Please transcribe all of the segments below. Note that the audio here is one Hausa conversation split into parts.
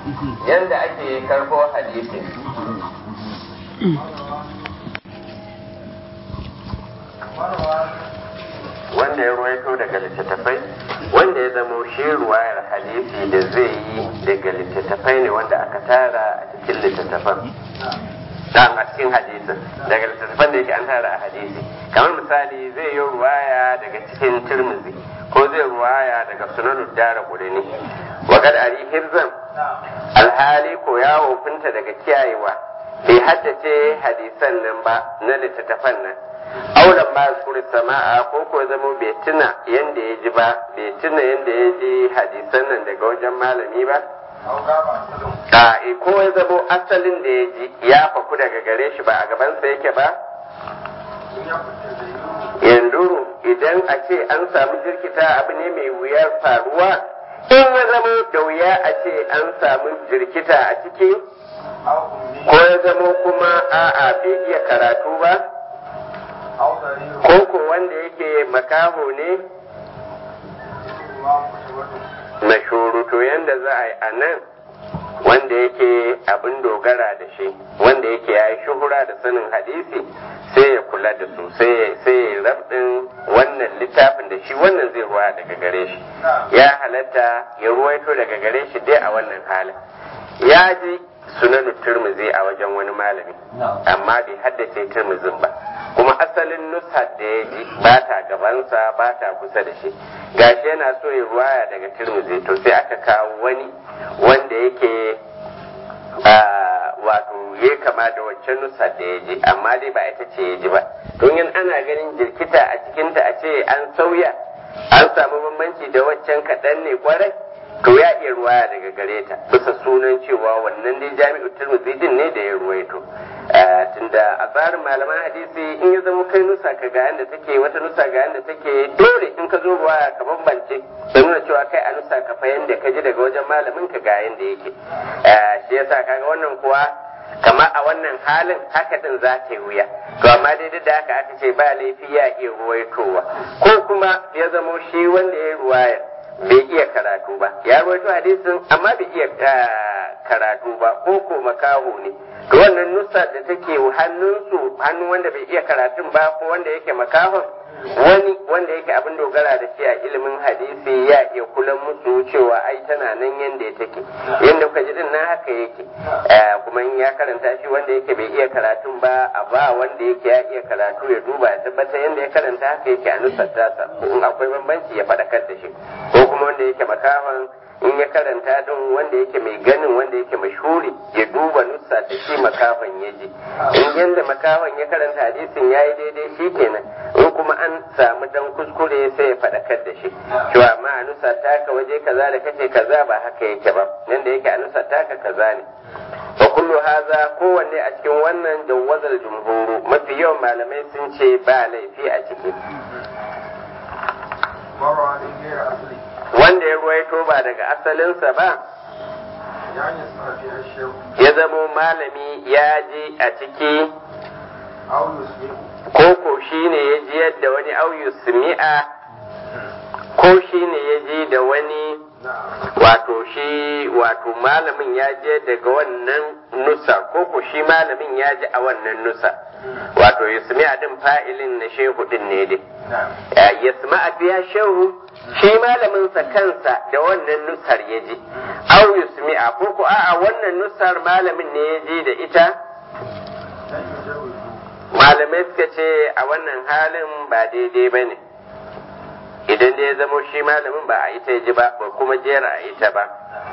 yanda ake karbo hadisi wanda ya ruwaito daga littattafai wanda ya zamo shi ruwayar hadisi da zai yi daga littattafai ne wanda aka tara a cikin littattafan dan a cikin hadisin daga littattafan da yake an tara a hadisi kamar misali zai yi ruwaya daga cikin tirmizi ko zai ruwaya daga sunan dara ne wakad ari hirzan alhali ko ya wofinta daga kiyayewa bai haddace hadisan nan ba na littattafan nan aulan ba kuri sama'a ko ko zama bai tuna yanda ya ji ba bai tuna yanda ya ji hadisan nan daga wajen malami ba a ko ya zamo asalin da ya ji ya faku daga gare shi ba a gabansa yake ba yanzu idan a ce an samu jirkita abu ne mai wuyar faruwa in ya zamo da wuya a ce an samu jirkita a ciki ko ya zamo kuma a'a bai iya karatu ba ko ko wanda yake makaho ne mashuru to yanda za a yi a nan wanda yake abin dogara da shi wanda yake ya yi shuhura da sanin hadisi sai ya kula da su sai ya rabdin wannan littafin da shi wannan zai ruwa daga gare shi ya halatta ya ruwaito daga gare shi dai a wannan halin ya ji sunan turmuzi a wajen wani malami amma bai haddace turmuzin ba kuma asalin nusar da ya ji ba ta gabansa ba ta kusa da shi gashi yana so ya ruwaya daga turmuzi to sai aka kawo wani wanda yake wato ya kama da waccan nusar da ya ji amma dai ba ita ce ya ji ba don yin ana ganin jirkita a cikinta a ce an sauya an samu bambanci da waccan kaɗan ne kwarai to ya iya ruwaya daga gare ta bisa sunan cewa wannan dai jami'u turmuzi din ne da ya ruwaito tunda a tsarin malaman hadisi in ya zama kai nusa ka ga yanda take wata nusa ga yanda take dole in ka zo ruwaya ka bambance da nuna cewa kai a nusa ka fa yanda ka ji daga wajen malamin ka ga yanda yake shi yasa kaga wannan kuwa kama a wannan halin haka din za ta yi wuya to amma dai da haka aka ce ba laifi ya iya ruwaitowa ko kuma ya zamo shi wanda ya ruwaya bai iya karatu ba ya rawaito hadisin amma bai iya karatu ba ko ko makaho ne to wannan nusa da take hannunsu hannun wanda bai iya karatun ba ko wanda yake makahon wani wanda yake abin dogara da shi a ilimin hadisi ya iya kula musu cewa ai tana nan yanda take yanda kuka ji din nan haka yake kuma in ya karanta shi wanda yake bai iya karatun ba a ba wanda yake ya iya karatu ya duba ya tabbatar yanda ya karanta haka yake a nusar tasa in akwai bambanci ya faɗakar da shi ko kuma wanda yake makahon in ya karanta din wanda yake mai ganin wanda yake mashhuri ya duba nusa da shi makafan ya ji in yanda makafan ya karanta hadisin ya yi daidai shi kenan in kuma an samu dan kuskure sai ya faɗakar da shi cewa amma a nusa taka waje kaza da kace kaza ba haka yake ba nan da yake a nusa taka kaza ne wa kullu haza kowanne a cikin wannan jawazal jumhuru mafi yawan malamai sun ce ba laifi a ciki wanda ya ruwaito ba daga asalinsa ba ya zamo malami ya ji a ciki ko shi ne ya ji yadda wani auyu simi'a ko shi ne ya ji da wani wato shi wato malamin ya je daga wannan nusa ko ko shi malamin ya ji a wannan nusa wato yasmi'a din fa'ilin na shehu din ne dai yasma'a biya shehu shi malamin sa kansa da wannan nusar ya ji au yasmi'a ko ko a'a wannan nusar malamin ne ya ji da ita malamai suka ce a wannan halin ba daidai ba ne idan da ya zamo shi malamin ba a ita ya ji ba ba kuma jera a ita ba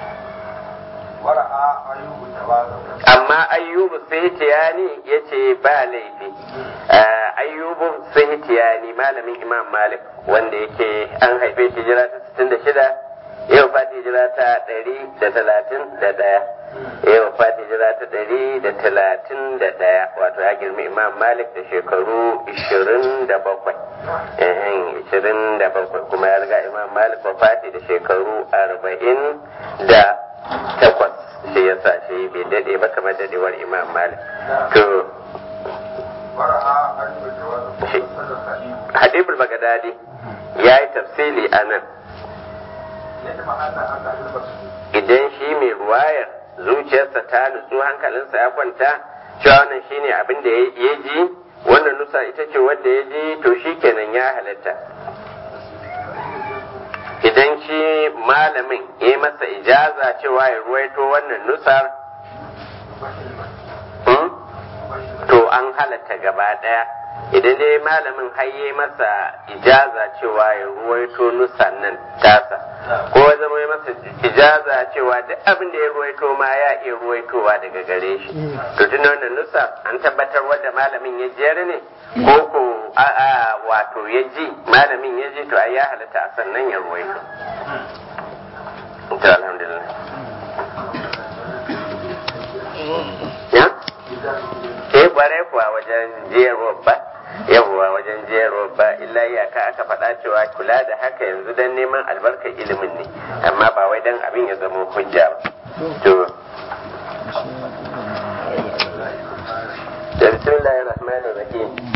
amma ayyubu sahitiyani ya ce ba laifi ayyubu sahitiyani malamin imam malik wanda yake an haife shi jira ta 66 yau fati jira ta 131 yau fati jira ta 131 wato ya girmi imam malik da shekaru 27 27 kuma ya riga imam malik wafati da shekaru 40 da takwas shi ya sa shi bai dade ba kamar dadewar imam malik to hadibul bagadadi ya yi tafsili a nan idan shi mai ruwayar zuciyarsa ta nutsu hankalinsa ya kwanta cewa wannan shine abin da ya ji wannan nusa ita ce wadda ya ji to shi kenan ya halatta idan shi malamin ya masa ijaza cewa ya ruwaito wannan nusar to an halatta gaba daya idan dai malamin haye masa ijaza cewa ya ruwaito nusan nan tasa ko ya zama ya masa ijaza cewa duk abin da ya ruwaito ma ya iya ruwaitowa daga gare shi to tun wannan nusa an tabbatar wadda malamin ya jiyar ne ko ko a wato ya ji malamin ya ji to ai ya halatta a sannan ya ruwaito to alhamdulillah ya eh kware kuwa wajen jiyarwa ba yawwa wajen jiyarwa ba illa iyaka aka faɗa cewa kula da haka yanzu dan neman albarkar ilimin ne amma ba wai dan abin ya zama hujja ba to da bismillahir rahmanir rahim